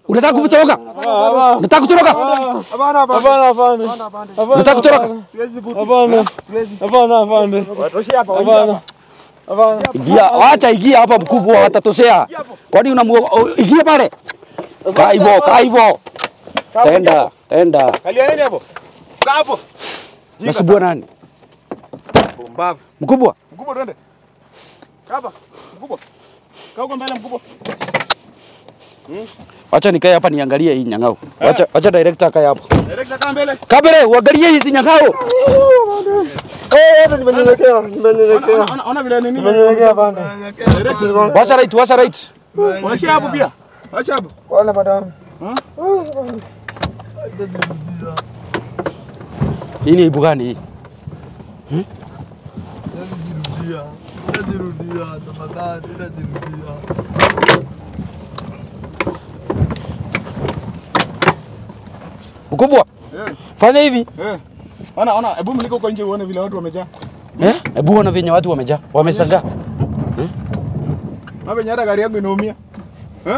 Unataka kutoroka? Unataka kutoroka? Hapana, hapana. Hapana. Unataka kutoroka? Hapana. Hapana, hapana. Watoshea hapa. Hapana. Hapana. Ingia, wacha ingia hapa mkubwa watatoshea. Kwani unamu ingia pale? Kaa hivyo, kaa hivyo. Tenda, tenda. Kalia nini hapo? Kaa hapo. Nasubua nani? Pumbavu. Mkubwa. Mkubwa twende. Kaa hapa. Mkubwa. Kaa huko mbele mkubwa. Wacha nikae hapa niangalie hii nyang'au. Wacha wacha director akae hapo. Director kaa mbele. Kabere, uangalie hizi nyang'au. Eh, nimenyenyekea, nimenyenyekea. Ona- ona- Ona vile nini. Nimenyenyekea bana. Director. Washa right, washa right. Washia hapo pia. Wacha hapo. Wala madam. Hii ni aibu gani hii? Najirudia. Najirudia. Tafadhali, najirudia. Mkubwa, Eh. fanya hivi. Eh. Ona ona, hebu mliko huko nje uone vile watu wamejaa. Eh? Hebu ona venye watu wamejaa, wamesangaa. Hapa venye hata gari yangu inaumia. Eh?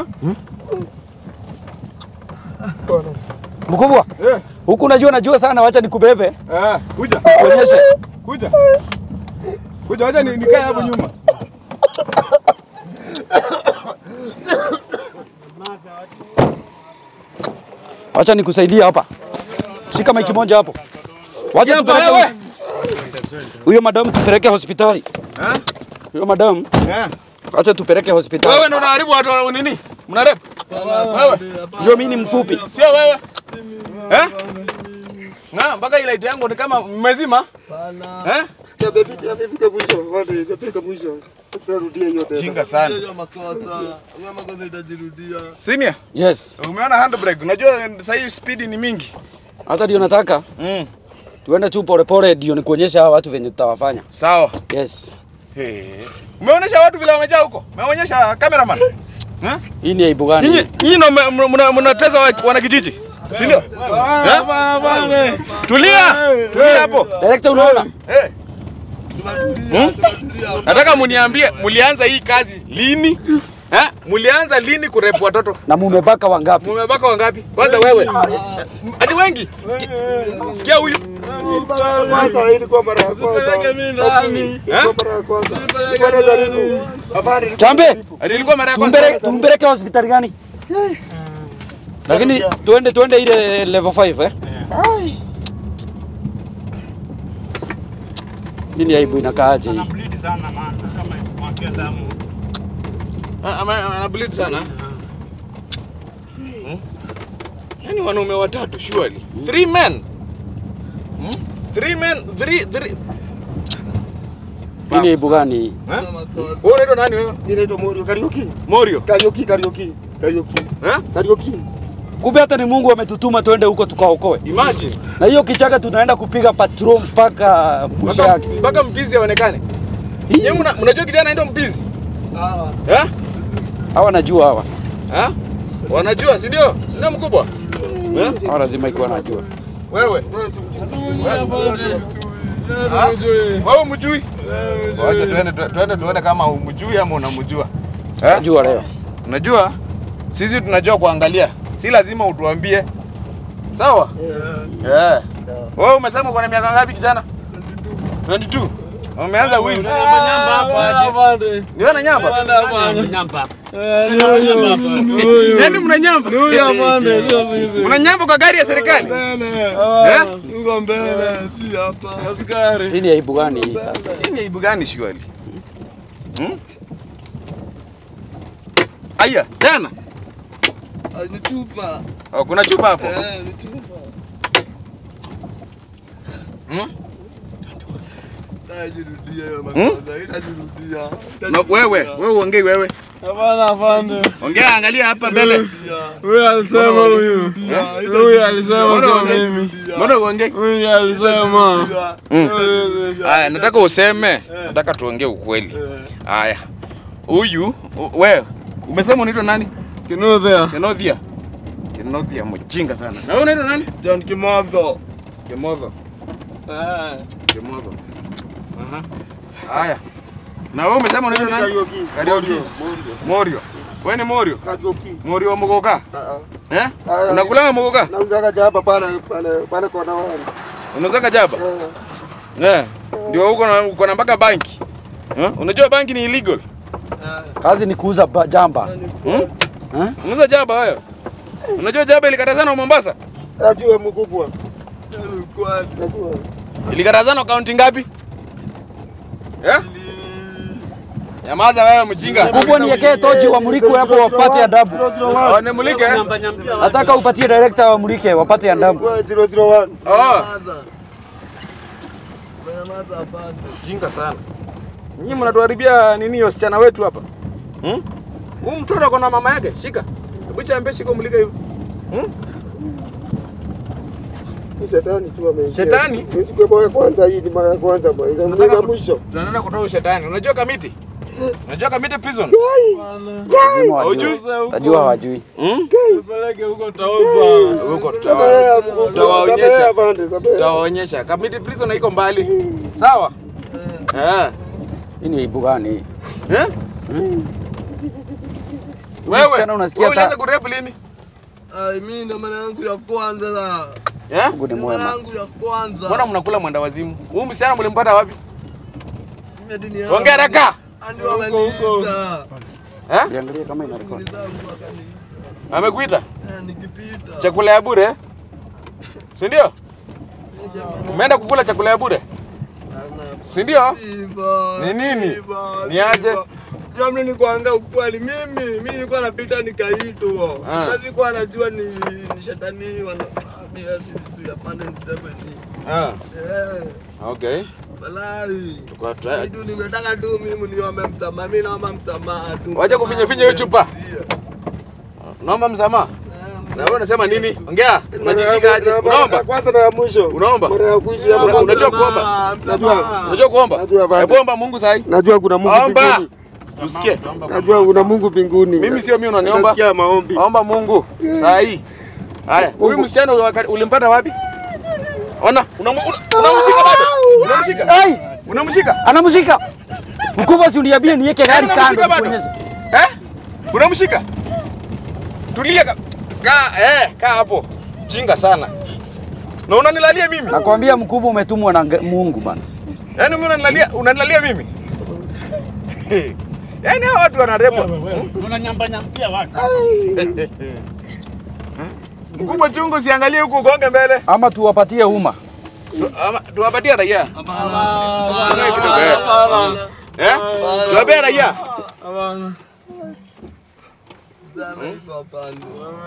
Mkubwa, Eh. huku unajua najua sana, wacha nikubebe. Eh, kuja. Kuonyeshe. Kuja. Kuja, wacha ni- nikae hapo nyuma. Wacha nikusaidie hapa. Shika maiki moja hapo. Wacha Hapa tupeleke wewe. huyo madam tupeleke hospitali. Eh? Huyo madam, Eh. wacha tupeleke hospitali. Wewe ndo unaharibu watu wa nini? Mnarep? Wewe. Ndio mimi ni mfupi. Sio wewe. Eh? Na mpaka ile light yangu ni kama mmezima. Eh? Tabebisha amefika mwisho. Wale, itafika mwisho. Tutarudia hiyo tena. Jinga sana. Hiyo makosa. Hiyo makosa itajirudia. Senior, Yes. umeona handbrake? Unajua sasa hii speed ni mingi. Hata ndio nataka Mm. tuende tu polepole ndio nikuonyesha hawa watu venye tutawafanya. Sawa. Yes. Hey. Umeonyesha watu vile wamejaa huko? Umeonyesha cameraman? Eh? Hii ni aibu gani? Nyinyi nyinyi ndo mna- mna- mnateza wa- wanakijiji. Si ndio? Eh? Tulia. Tulia hapo. Director unaona? Eh. Hmm? Nataka muniambie mulianza hii kazi lini? Eh? Mulianza lini kurepu watoto? Na mumebaka wangapi? Mumebaka wangapi? Kwanza wewe. Hadi wengi. Sikia- Sikia huyu. Kwanza ilikuwa mara ya kwanza. Eh? Ilikuwa mara ya kwanza. Ilikuwa najaribu. Hapana. Chambe, Hadi ilikuwa mara ya tumpeleke kwanza. tumpeleke hospitali gani? Lakini tuende tuende ile level 5 eh? Nini aibu inakaaje hii? Anableed sana maana kama mwakea damu. Ah, ama- ama- Ana bleed sana. Hmm? Yaani wanaume watatu surely. Three men. Hmm? Three men, three three. Nini aibu gani hii? Eh? Wewe unaitwa nani wewe? Inaitwa Morio Karaoke. Morio. Karaoke, karaoke. Karaoke. Eh? Karaoke. Kumbe hata ni Mungu ametutuma tuende huko tukaokoe. Imagine. Na hiyo kichaka tunaenda kupiga patrol mpaka mwisho Mpaka yake. mpaka mpizi aonekane. Yeye mna- mnajua kijana anaitwa mpizi? Ah. Eh? Hawa najua hawa. Eh? Wanajua, si ndio? Si ndio mkubwa? Eh? Hawa lazima ikuwa najua. Wewe. Ah? Wewe mjui? Wacha tuende tu- tuende tuone kama umjui ama unamjua. Eh? Najua leo. Unajua sisi tunajua kuangalia, si lazima utuambie. Sawa? Eh. Wewe umesema uko na miaka ngapi kijana? 22. Umeanza wizi. Niwe na nyamba? Nyamba. Yaani mna nyamba? Mna nyamba kwa gari ya serikali? Eh? Uko mbele, si hapa. Askari. Hii ni aibu gani hii sasa? Hii ni aibu gani shwali? Hmm? Aya, tena. Ah, Ni chupa. Oh, kuna chupa hapo. Eh, ni chupa. Hmm? Itajirudia hiyo makosa. Itajirudia. Na wewe, wewe uongei wewe. Hapana, afande. Ongea angalia hapa mbele. Huyu alisema huyu. Huyu alisema sio mimi. Mbona uongei? Huyu alisema. Aya, nataka useme, nataka tuongee ukweli. Aya. Huyu u- wewe umesema unaitwa nani? Kinudhia. Kenothia. Kenothia mjinga sana. Na wewe unaitwa nani? John Kimodho. Kemodho. Eh. Kemodho. Aha. Haya. Na wewe umesema unaitwa nani? Karaoke. Karaoke. Morio. Wewe ni Morio? Kajoki. Morio wa Mogoka? Ah, ah. Eh? Ah, Unakulanga Mogoka? Nauzaga jaba pale pale pale kwa nawani. Unauzaga jaba? Eh. Eh. Ndio uko na uko na mpaka banki. Eh? Unajua banki ni illegal? Kazi ni kuuza ba- jamba. Hmm? Eh? Unauza jaba wewe? Unajua jaba ilikatazana Mombasa? Najua mkubwa. Najua. Ilikatazana kaunti ngapi? Eh? Nyamaza wewe mjinga. Kubwa niwekee tochi wamulike hapo wapate adabu. Oh, nimulike. eh? Nataka upatie director wamulike wapate adabu. 001. Oh. Jinga sana. Nyinyi mnatuharibia nini wasichana wetu hapa? Hmm? Huyu mtoto ako na mama yake, shika. Hebu chambie shika umulike hivi. Hmm? Ni shetani tu ameingia. Shetani? Ni siku ya kwanza hii ni mara ya kwanza bwana. Ile Tunataka ya ku- mwisho. Tunaenda kutoa ushetani. Unajua kamiti? Unajua kamiti prison? Lazima Hujui? wajue. Tajua hawajui. Hmm? Peleke huko tauza. Huko Sabaya, tutawa- mkubwa. tutawaonyesha. Sabaya, bande, sabaya. Tutawaonyesha. Kamiti prison haiko mbali. Sawa? Eh. Hii ni aibu gani hii? Eh? Wewe, Msichana unasikia wewe ulianza hata kurepu lini? Ai, mimi ndo mara yangu ya kwanza la. Eh? Mungu ni Ndo mara mwema. yangu ya kwanza. Mbona mnakula mwenda wazimu? Huyu msichana mlimpata wapi? Mimi dunia. Ongea haraka. Ndio ameniita. Eh? Niangalie kama ina record. Shughuli zangu akaniita. Amekuita? Eh, nikipita. Chakula ya bure? Si ndio? Umeenda kukula chakula ya bure? Si ndio? Siva. Ni nini? Siva, Ni aje? siva. Jamani ni kuanga ukweli mimi mimi nilikuwa napita nikaitwa. Ah. Sasa sikuwa najua ni ni shetani wana mimi tu ya pande niseme ni. Ah, Eh, okay. balai. Tuko try. Ndio nimetaka tu mimi niombe msamaha. Mimi naomba msamaha tu. Wacha kufinya finya hiyo chupa. Naomba msamaha. Na wewe unasema nini? Ongea. Unajishika aje? Mara ya Unaomba? kwanza na ya mwisho. Unaomba? Mara ya kuishi hapa. Una- unajua kuomba? Msamaha. Unajua kuomba? Najua bado. Hebu omba Mungu sahi. Najua kuna Mungu Omba. mbinguni. Usikie. Najua kuna Mungu mbinguni. Mimi sio mimi unaniomba. Nasikia maombi. Omba Mungu saa hii. Haya, huyu msichana wakati- ulimpata wapi? Ona, unamu- una- unamshika bado? Unamshika? Ai, Unamshika? anamshika. Mkubwa si uniambie niweke gari Unamshika kando bado? nikuonyeshe. Eh? Unamshika? Tulia ka, kaa eh, kaa hapo. Jinga sana. Na unanilalia mimi? Nakwambia mkubwa umetumwa na nga- Mungu bana. Yaani mimi unanilalia, unanilalia mimi? Yaani hao watu wanarepwa. Unanyamba nyambia watu. Mkubwa chungu siangalie huku ugonge mbele. Ama tuwapatie umma. Tu- ama- Tuwapatie raia. Hapana. kidogo, eh. Hapana. Eh? Tuwapee raia. Hapana. Sema iko hapana.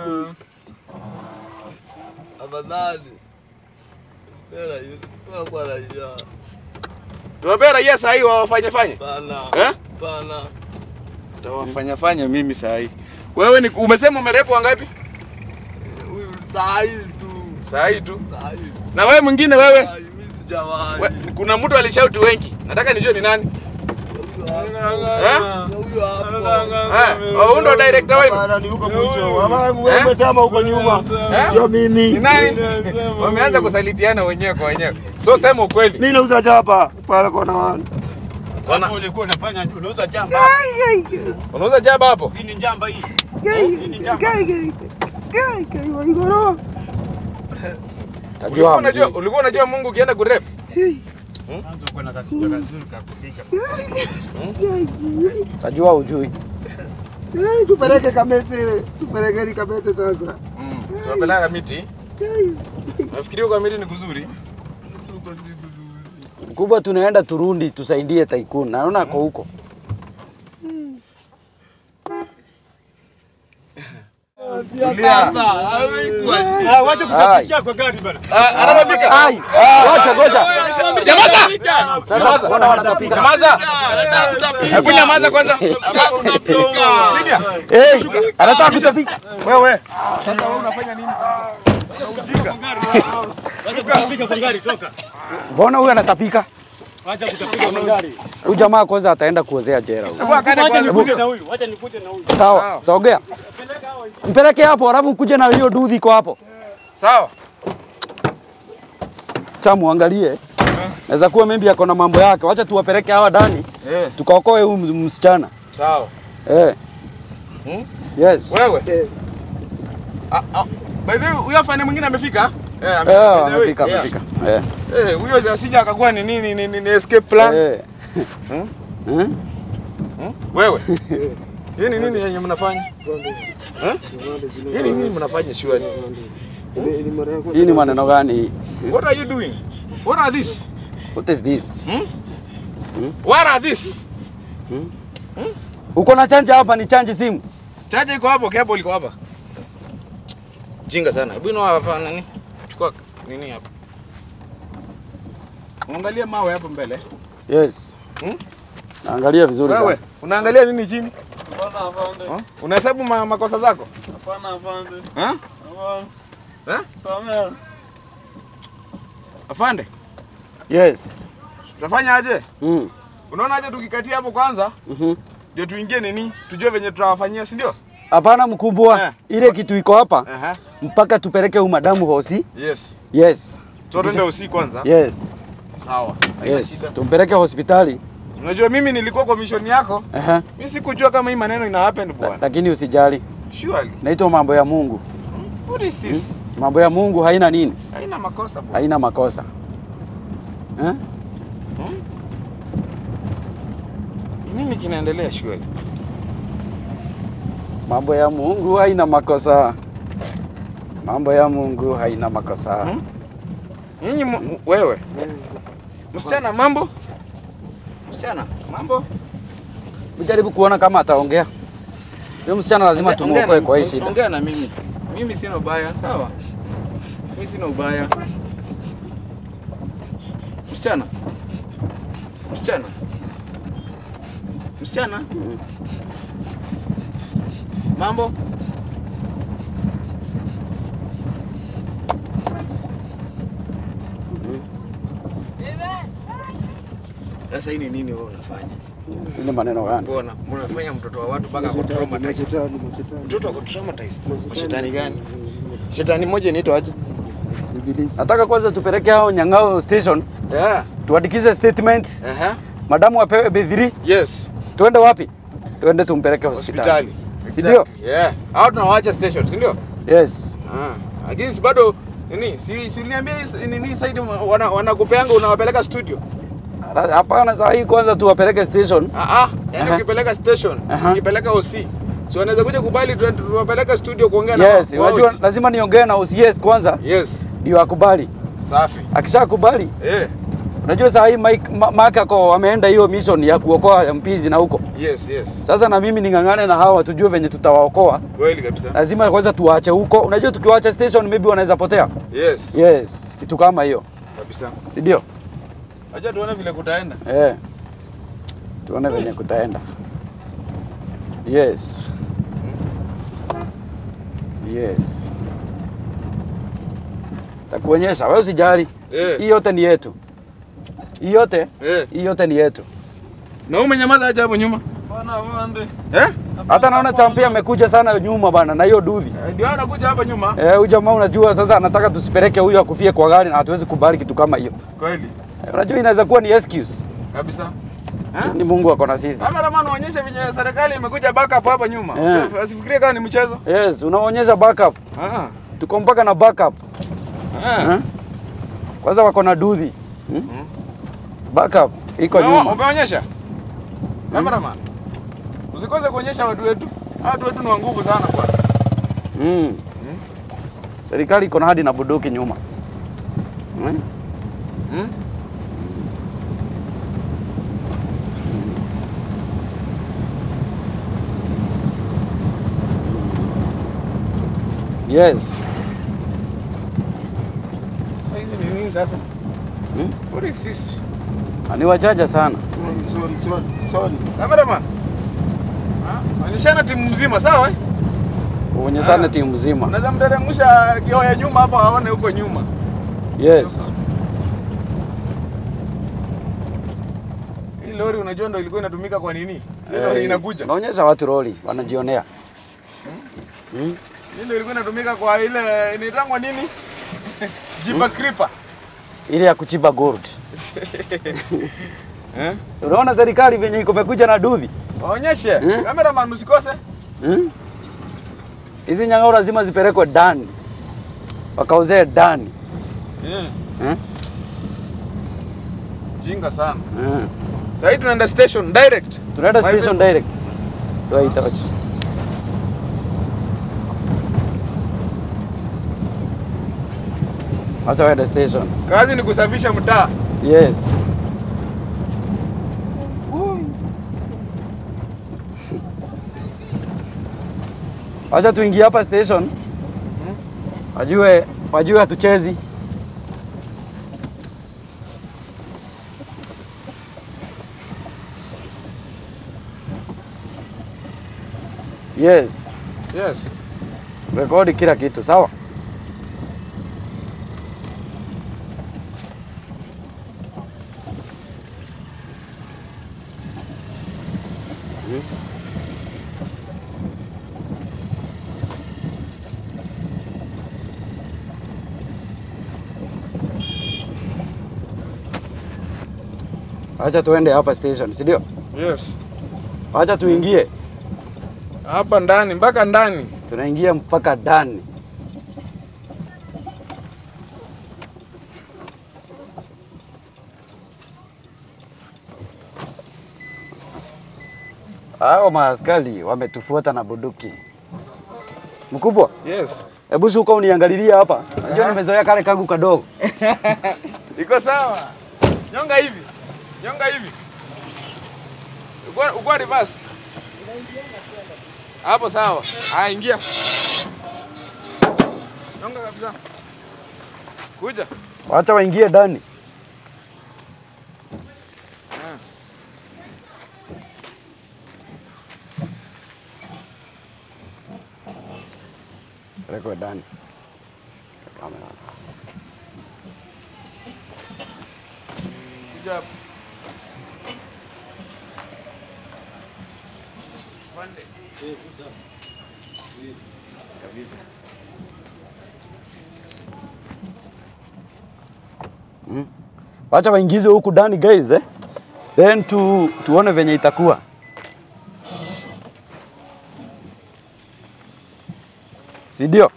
Afadhali. Spera hiyo. Kwa kwa raia. Tuwapee raia saa hii wawafanye fanye. Hapana. Eh? Hapana. Tawafanya fanya mimi saa hii. Wewe ni umesema umerepu wangapi? Huyu saa hii tu. Saa hii tu. Saa hii. Na wewe mwingine wewe? Saa hii mimi sijawahi. We, kuna mtu alishauti wengi. Nataka nijue ni nani. Huyu hapo. Eh? Huyu hapo. Eh, huyu ndo director wenu. Hapana, ni huko mwisho. Hapana, Eh? wewe umesema huko nyuma. Eh? Sio mimi. Ni nani? Wameanza kusalitiana wenyewe kwa wenyewe. So sema ukweli. Mimi nauza chapa pale kwa nawani. Wana- Ulikuwa unafanya unauza jamba. Unauza jaba hapo? Hii ni jamba hii. Hii ni jamba. Tajua Ulikuwa unajua, hamjui. ulikuwa unajua Mungu ukienda kurep? Mwanzo uko na kakitu kazuri kakupika. Tajua hujui. Eh, Tupeleke Kamete. Tupeleke ni Kamete sasa. Mm. Tunapeleka miti. Nafikiria kwa miti ni kuzuri. Huko si kuzuri. Mkubwa tunaenda Turundi tusaidie Tycoon. Naona ako huko. Sasa, haikuwa shida. Ah, wacha kutapikia kwa gari bana. Ah, anatapika. Ai, goja goja. Nyamaza. Sasa mbona wanatapika? Nyamaza. Hebu nyamaza kwanza. Senior. Eh, anataka kutapika. Wewe. Sasa wewe unafanya nini? Wacha kutapika kwa gari toka. Mbona huyu anatapika? Wacha kutapika kwa gari. Huyu jamaa kwanza ataenda kuozea jera huyu. Hebu akane Wacha kwanza. nikuje na huyu. Wacha nikuje na huyu. Sawa, sogea. Mpeleke hapo alafu ukuje na hiyo dudhi iko hapo. Sawa. Cha muangalie. Naweza kuwa maybe ako na mambo yake. Wacha tuwapeleke hawa ndani Eh, tukaokoe huyu msichana. sawa. Eh. Hmm? Yes. Wewe. Eh, Ah, ah, by the way, huyo afande mwingine amefika? Eh, ame- Eh, by the way, amefika, yeah. amefika. Eh. Eh, huyo asija akakuwa ni nini ni, ni, ni escape plan. Eh. Hmm? Hmm? Hmm? Wewe. Hii ni nini yenye mnafanya? pande. Eh? Pande zile- Hii ni nini mnafanya shwari? Ile- ile mara ya kwanza- Hii ni maneno gani hii? What are you doing? What are this? What is this? What are this? Uko na chanja hapa ni chanji simu. Chaja iko hapo, cable iko hapa. Jinga sana. Hebu ino hapa nani? Chukua nini hapa? Angalia mawe hapo mbele. Yes. Hmm? Naangalia vizuri sana. Wewe, unaangalia nini chini? Hapana afande. Huh? Unahesabu ma, makosa zako? Hapana afande. Ha? Hapana. Eh? Samea. Afande, Yes. tutafanya aje? Mm. Unaona aje tukikatia hapo kwanza Mhm. ndio tuingie nini? Tujue venye tutawafanyia, si ndio? Hapana mkubwa, Eh. ile kitu iko hapa Aha. mpaka tupeleke huyu madamu hosi. Yes. Yes. So twende usiku kwanza. Yes. Sawa. Haina Yes. shida. Tumpeleke hospitali. Unajua mimi nilikuwa kwa mission yako. Aha. Mimi sikujua kama hii maneno ina happen La- bwana. Lakini usijali. Surely. Naitwa mambo ya Mungu. What is this? Mambo ya Mungu haina nini? Haina makosa bwana. Haina makosa. Eh? Nini kinaendelea surely? Mambo ya Mungu haina makosa. Mambo ya Mungu haina makosa. Hmm? Nyinyi mu- mu- wewe. Msichana mambo? Msichana mambo? Ujaribu kuona kama ataongea. Huyo msichana lazima Ongea- ongea tumuokoe na- kwa hii shida. Ongea na mimi. Mimi sina ubaya, sawa? Mimi sina ubaya. Msichana. Msichana. Msichana. Mambo? Sasa hii ni nini wewe unafanya? Ile maneno gani? Mbona mnafanya mtoto wa watu mpaka ako Mashetani, traumatized? mashetani, mashetani. Mtoto ako traumatized. Shetani gani? Shetani moja inaitwa aje? Ibilisi. Nataka kwanza tupeleke hao Nyang'ao station Yeah. tuandikize statement, Aha. madamu apewe B3. Yes. Tuende wapi? Tuende tumpeleke hospitali. Hospitali. Si ndio? Yeah. Hao tunawaacha station, si ndio? Yes. Ah. Lakini si bado nini? Si si uliniambia hii- nini side wana wanakupeanga unawapeleka studio. Hapana, saa hii kwanza tuwapeleke station. Ah ah. Yaani Aha. ukipeleka station, Aha. ukipeleka OC. Si wanaweza kuja kubali tu- tuwapeleka studio kuongea na Yes, wao. unajua lazima niongee na OCS kwanza Yes. ndio akubali. Safi. Akishakubali, Eh. unajua saa hii Mike Ma- Mark ako ameenda hiyo mission ya kuokoa mpizi na huko. Yes, yes. Sasa na mimi ning'ang'ane na hawa tujue venye tutawaokoa. Kweli kabisa. Lazima kwanza tuwaache huko. Unajua tukiwaacha station maybe wanaweza potea. Yes. Yes, kitu kama hiyo, Kabisa. si ndio? Acha tuone vile kutaenda. Eh. Tuone venye kutaenda. Yes. Yes. Takuonyesha, wewe usijali. Eh. Hii yote ni yetu. Hii yote, Eh. hii yote ni yetu. Na wewe umenyamaza aje hapo nyuma? Hapana afande. Eh? Hata naona champi amekuja sana nyuma bana na hiyo dudhi. Eh, Ndio anakuja hapa nyuma. Eh, huyu jamaa unajua sasa anataka tusipeleke huyu akufie kwa gari na hatuwezi kubali kitu kama hiyo. Kweli. Eh, unajua inaweza kuwa ni excuse. Kabisa. Eh? Ni Mungu ako na sisi. Cameraman uonyeshe venye serikali imekuja backup hapa nyuma. Eh. Usi- Asifikirie kama ni mchezo. Yes, unaonyesha backup. Ah. Tuko mpaka na backup. Ah. Eh? Kwanza wako na dudhi. Hmm? Backup iko Ume- nyuma. Umeonyesha? Cameraman. Usikose kuonyesha watu wetu. Hawa Watu wetu ni wa nguvu sana bwana. Mm. Serikali iko na hadi na bunduki nyuma. Mm? Hmm? Yes. Sasa hizi ni nini sasa? Hmm? What is this? Na Ni wachache sana. Sorry, sorry, sorry, sorry. Cameraman. Ah, onyeshana timu mzima sawa eh? Uonyeshane Ah. timu mzima. Unaweza mteremsha kioo ya nyuma hapo aone huko nyuma. Yes. Hii lori unajua ndo ilikuwa inatumika kwa nini? Hii Eh, lori inakuja. Unaonyesha watu roli wanajionea. Mm? Hii ndio ilikuwa inatumika kwa ile inaitangwa nini? Jiba creeper. Ile ya kuchiba gold. Eh? Unaona serikali venye iko imekuja na dudhi. Waonyeshe. Eh? Cameraman usikose. Hmm? Hizi nyang'au lazima zipelekwe ndani, wakauzee ndani. Eh, Hmm? Jinga sana. Hmm. Sasa hivi tunaenda station direct. Tunaenda My station friend. direct. Wait, watch. Acha waende station. Kazi ni kusafisha mtaa. Yes. Acha tuingie hapa station. Wajue, wajue hatuchezi. Yes. Yes. Rekodi kila kitu, sawa? Acha tuende hapa station, si ndio? Yes. Acha tuingie. Hapa ndani mpaka ndani. Tunaingia mpaka ndani. Hao maaskari wametufuata na bunduki. Mkubwa, Yes. hebu shuka uniangalilia hapa. Najua nimezoea kale kangu kadogo. Iko sawa. Nyonga hivi. Nyonga hivi. Uko uko reverse. Hapo sawa. Ah, ingia. Nyonga kabisa. Kuja. Wacha waingie ndani. Pelekwe ndani. Kamera. Kuja hapo. Pande. Kabisa. Wacha waingize huku ndani guys eh. Then tu, tuone venye itakuwa. Si ndio?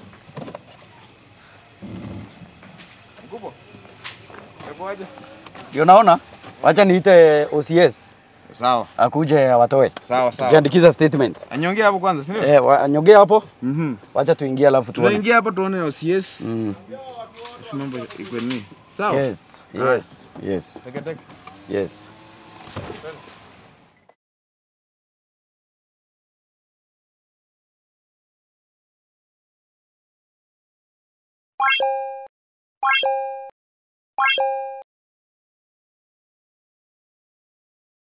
Mkubwa. Hebu aje. Ndio naona. Wacha niite OCS Sawa. akuje awatoe. Sawa sawa. Tukiandikiza statement. Anyongea hapo kwanza, si ndio? Eh, wa- anyongee hapo. Mhm. Wacha tuingie alafu tuone. Tunaingia hapo tuone OCS. Mm. Si mambo iko nini? Sawa. Yes, yes, yes, Teke teke. yes. Twende.